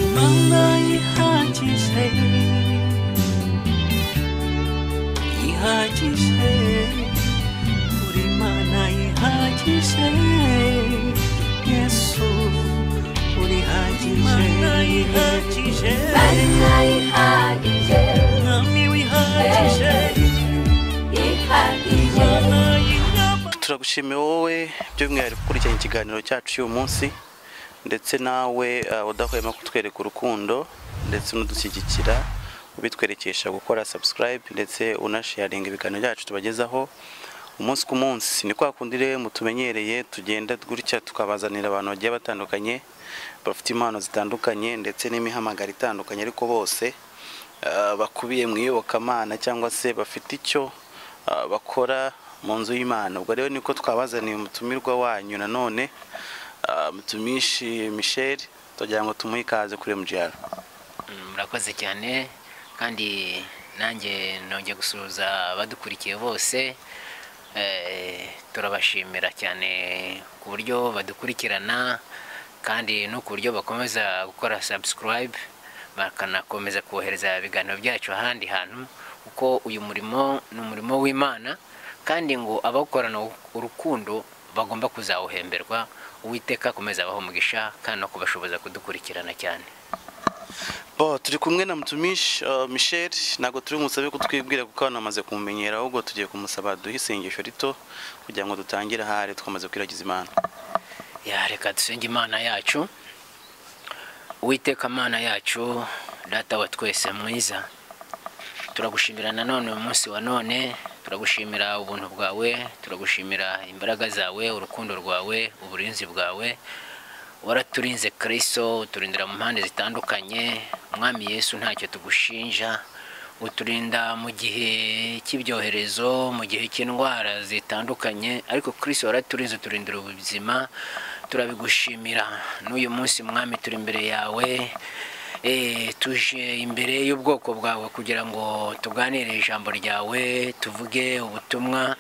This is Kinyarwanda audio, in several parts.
那一下至死，一下至死，我的妈那一下至死，耶稣，我的下至死，那一下至死，那咪一下至死。turagushimiye wowe by'umwihariko ukurikiranye ikiganiro cyacu cy'uyu munsi ndetse nawe eh, udahwema kutwereka urukundo ndetse unadushyigikira ubitwerekesha gukora subscribe ndetse unasharinga ibiganiro byacu tubagezaho umunsi ku munsi ni kwa kundi rero mutumenyereye tugenda gutya tukabazanira abantu bagiye batandukanye bafite impano zitandukanye ndetse n'imihamagaro itandukanye ariko bose eh, bakubiye mu iyobokamana cyangwa se bafite icyo eh, bakora mu nzu y'imana ubwo rero niko twabazaniye umutumirwa wanyu nanone ah, mutumishi michel tugira ngo tumuhe ikaze kuri mgr Mm, murakoze cyane kandi nanjye nongeye gusuhuza abadukurikiye bose Eh, turabashimira cyane ku buryo badukurikirana kandi no ku buryo bakomeza gukora subscribe bakanakomeza kohereza ibiganiro byacu ahandi hantu kuko uyu murimo ni umurimo w'imana kandi ngo abawukorana urukundo bagomba kuzawuhemberwa uwiteka akomeza abaha umugisha kandi no kubashoboza kudukurikirana cyane bo turi kumwe na mutumishi ah, michel ntabwo turi bumusabe kutwibwira kuko abantu bamaze kumumenyera ahubwo tugiye kumusaba duhe isengesho rito kugira ngo dutangire ahari twamaze kwiragiza imana ya reka dusenge imana yacu uwiteka mana yacu data wa twese mwiza turagushimira nanone umunsi wa none turagushimira ubuntu bwawe turagushimira imbaraga zawe urukundo rwawe uburinzi bwawe waraturinze kristo uturindira mu mpande zitandukanye mwami yesu ntacyo tugushinja uturinda mu gihe cy'ibyoherezo mu gihe cy'indwara zitandukanye ariko kristo waraturinze uturindira ubuzima turabigushimira n'uyu munsi mwami turi imbere yawe Eh, tuje imbere y'ubwoko bwawe kugira ngo tuganire ijambo ryawe tuvuge ubutumwa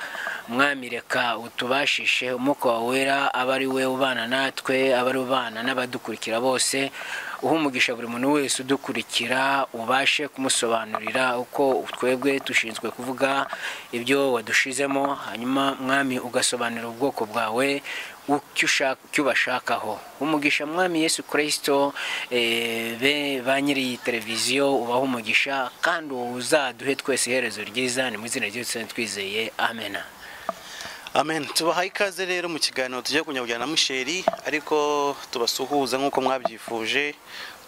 mwami reka utubashishe umwuka wawe wera abe ari we ubana natwe abe ari ubana n'abadukurikira bose uha umugisha buri muntu wese udukurikira ubashe kumusobanurira uko twebwe dushinzwe kuvuga ibyo wadushizemo hanyuma mwami ugasobanurira ubwoko bwawe icyo ushaka- icyo ubashakaho umugisha mwami yesu kirisito be ba nyiri iyi televiziyo ubaha umugisha kandi uzaduhe twese iherezo ryiza ni mu izina ryose twizeye amena amen tubahaye ikaze rero mu kiganiro tugiye kujya kujyana na musheri ariko tubasuhuza nk'uko mwabyifuje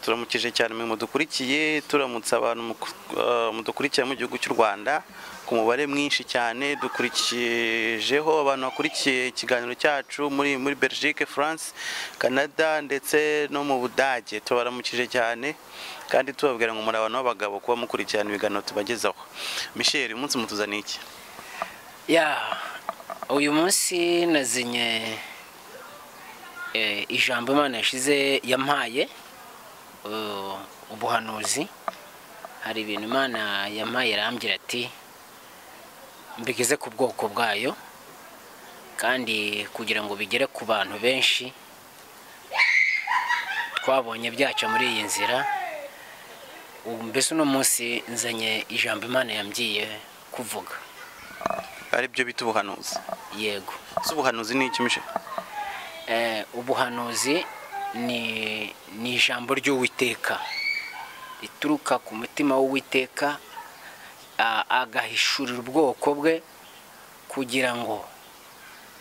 turamukije cyane mwe mudukurikiye turamutse abantu muku- ah, mudukurikira mu gihugu cy'u rwanda ku mubare mwinshi cyane dukurikijeho abantu bakurikiye ikiganiro cyacu muri muri belgique france canada ndetse no mu budage tubaramukije cyane kandi tubabwira ngo muri abantu b'abagabo kuba mukurikirana ibiganiro tubagezaho michel uyu munsi mutuzaniye iki ya uyu munsi nazinye eh, ijambo imana yashize yampaye eh, ubuhanuzi hari ibintu imana yampaye arambwira ati mbigeze ku bwoko bwayo kandi kugira ngo bigere ku bantu benshi twabonye byaca muri iyi nzira ubu mbese uno munsi nzanye ijambo imana yambwiye kuvuga aribyo bita ubuhanuzi yego ese ubuhanuzi ni iki mishe Eh, ubuhanuzi ni ni ijambo ry'uwiteka rituruka ku mutima w'uwiteka a- agahishurira ubwoko bwe kugira ngo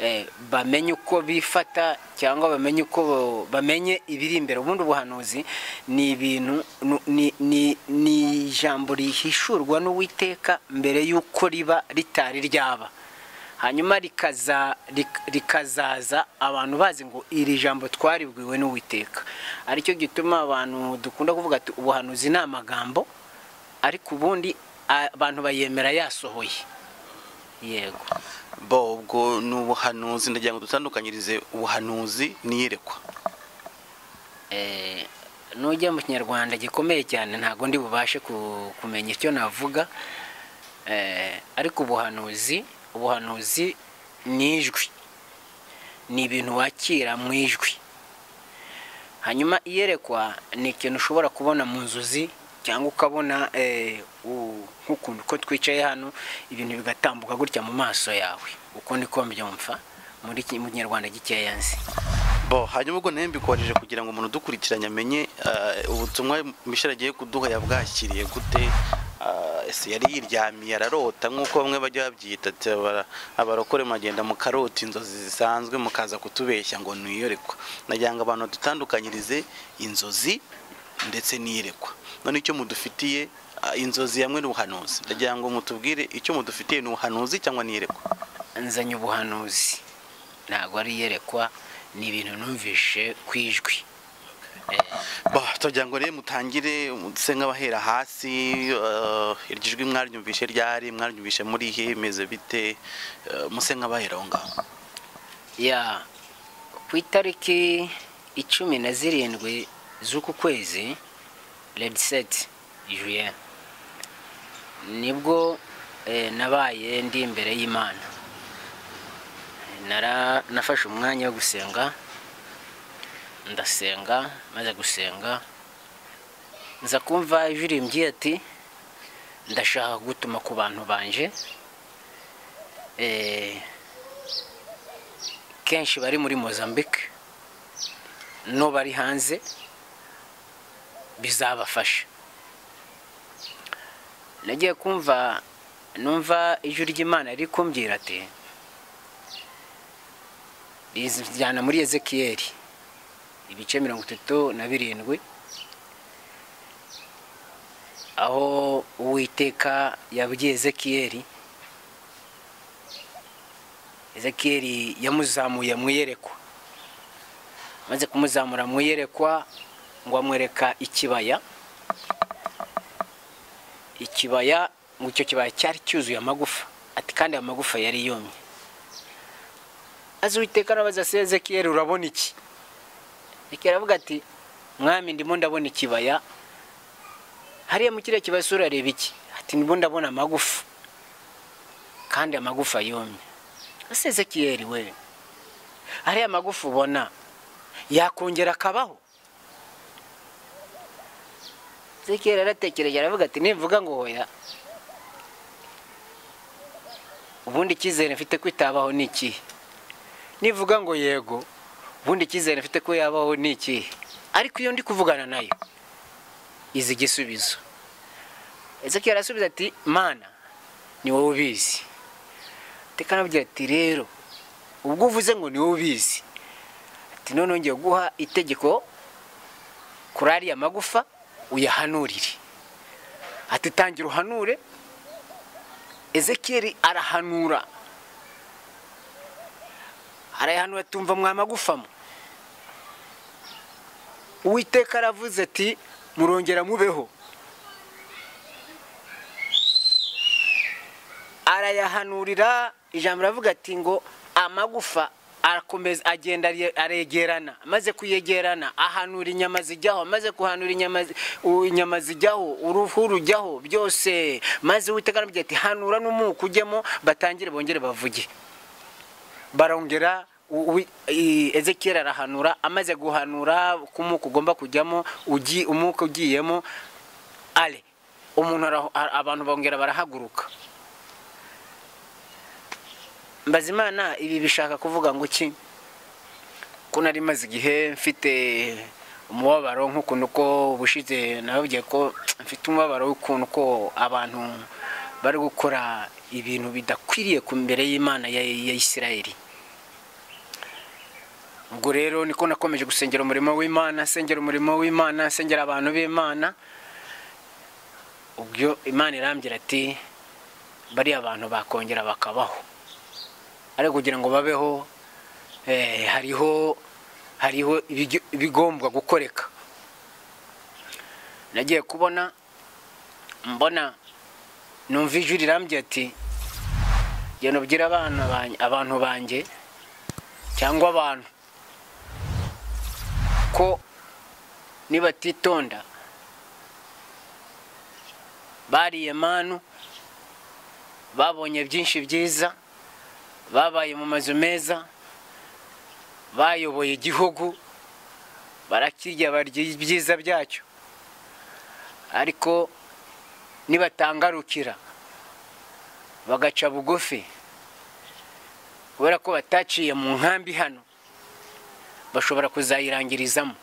eh, bamenye uko bifata cyangwa bamenye uko bo- bamenye ibiri imbere ubundi ubuhanuzi ni ibintu nu- ni- ni- ni ijambo rihishurwa n'uwiteka mbere y'uko riba ritari ryaba hanyuma rikaza rik- rikazaza abantu bazi ngo iri jambo twaribwiwe n'uwiteka aricyo gituma abantu dukunda kuvuga ati ubuhanuzi ni amagambo ariko ubundi a- abantu bayemera yasohoye yego bo ubwo ni ubuhanuzi ndagira ngo dutandukanyirize ubuhanuzi n'iyerekwa Eh, nujya mu kinyarwanda gikomeye cyane ntabwo ndi bubashe ku- kumenya icyo navuga Eh, ariko ubuhanuzi ubuhanuzi ni ijwi ni ibintu wakira mu ijwi hanyuma iyerekwa ni ikintu ushobora kubona mu nzozi cyangwa ukabona eh, u- nk'ukuntu ko twicaye hano ibintu bigatambuka gutya mu maso yawe uko niko mbyumva muri ki- mu kinyarwanda gikeya nzi bo hanyuma ubwo nawe mbikubajije kugira ngo umuntu udukurikiranye amenye eh, ubutumwa mishara agiye kuduha yabwakiriye gute eh, ese yari yiryamiye ararota nk'uko bamwe bajya babyita ati, "Abara- abarokore muragenda mukarota inzozi zisanzwe mukaza kutubeshya ngo ntiyorekwa nagira ngo abantu badutandukanyirize inzozi ndetse n'iyerekwa none icyo mudufitiye eh, inzozi hamwe n'ubuhanuzi ndagira ngo mutubwire icyo mudufitiye ni ubuhanuzi cyangwa n'iyerekwa nzanye ubuhanuzi ntabwo ari iyerekwa ni ibintu numvishe ku ijwi Bah, turagira ngo rero mutangire muse nk'abahera hasi eh, iryo jwi mwaryumvishe ryari mwaryumvishe muri he imeze bite eh, muse nk'abahera aho ngaho ya ku itariki icumi na zirindwi z'uku kwezi rediseti juye nibwo eh, nabaye ndi imbere y'imana Nara- nafashe umwanya wo gusenga ndasenga maze gusenga nza kumva ijwi rimbwiye ati ndashaka gutuma ku bantu banje eh, kenshi bari muri mozambique no bari hanze bizabafasha nagiye kumva numva ijwi ry'imana riri kumbwira ati rizijyana muri ezekiyeli ibice mirongo itatu na birindwi aho uwiteka yabwiye ezekiyeli ezekiyeli yamuzamuye mu iyerekwa amaze kumuzamura mu iyerekwa ngo amwereka ikibaya ikibaya ngo icyo kibaya cyari cyuzuye amagufa ati kandi ayo magufa yari yumye azi uwiteka arabaza se ezekiyeli urabona iki ezekiyeli aravuga ati mwami ndimo ndabona ikibaya hariya mu kiriya kibaya sura areba iki ati ndimo ndabona amagufa kandi amagufa yumye ese ezekiyeli we ariya magufa ubona yakongera akabaho ezekiyeli aratekereje aravuga ati nimvuga ngo hoya ubundi icyizere mfite ko itabaho ni ikihe nivuga ngo yego ubundi icyizere mfite ko yabaho ni ikihe ariko iyo ndi kuvugana nayo izi igisubizo ezekiyeli arasubiza ati mana ni wowe ubizi tekana avugira ati rero ubwo uvuze ngo niwe ubizi ati none ngiye guha itegeko kuri ariya magufa uyahanurire ati tangira uhanure ezekiyeli arahanura arayahanura tumva mwa magufa mwe uwiteka aravuze ati murongera mubeho arayahanurira ijambo ravuga ati ngo amagufa arakomeza agenda arye- aregerana amaze kuyegerana ahanura inyama zijyaho amaze kuhanura inyama zi- u- inyama zijyaho uruhu rujyaho byose maze uwiteka aravuga ati hanura n'umuku ujyemo batangire bongere bavuge barongera u- u- i- ezekiyeli arahanura amaze guhanura ko umuku ugomba kujyamo ugi- umuku ugiyemo ale umuntu araho- a- abantu bongera barahaguruka Mbazimana ibi bishaka kuvuga ngo iki ko nari maze igihe mfite umubabaro nk'ukuntu ko ubushize nababwiye ko mfite umubabaro w'ukuntu ko abantu bari gukora ibintu bidakwiriye ku mbere y'imana ya ya isirayeli ubwo rero niko nakomeje gusengera umurimo w'imana sengera umurimo w'imana sengera abantu b'imana ubwo imana irambwira ati bariya bantu bakongera bakabaho ariko kugira ngo babeho eh, hariho hariho ibijyo- ibigombwa gukoreka nagiye kubona mbona numva ijwi rirambye ati genda ubwira abana banjye- abantu banjye cyangwa abantu ko nibatitonda bariye manu babonye byinshi byiza babaye mu mazu meza bayoboye igihugu barakirya barya ibyiza byacyo ariko nibatangarukira bagaca bugufi kubera ko bataciye mu nkambi hano bashobora kuzayirangirizamo